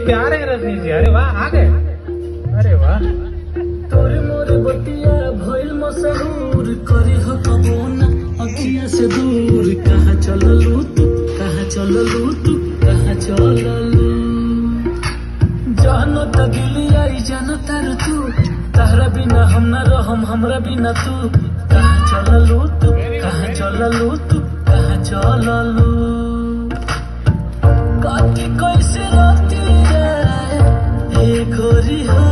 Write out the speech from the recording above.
प्यार है रजनी जी अरे वाह आ गए अरे वाह तोरे मोरे बतिया भइल मशहूर करी हो कबो ना अखिया से दूर कहाँ चललू तू कहाँ चललू तू कहाँ चललू जानो त दिली आई जानो तार तू तहरा बिना हम न रहम हमरा बिना तू कहाँ चललू तू कहाँ चललू तू कहाँ चललू काटी कैसे राती रे हे गोरी हो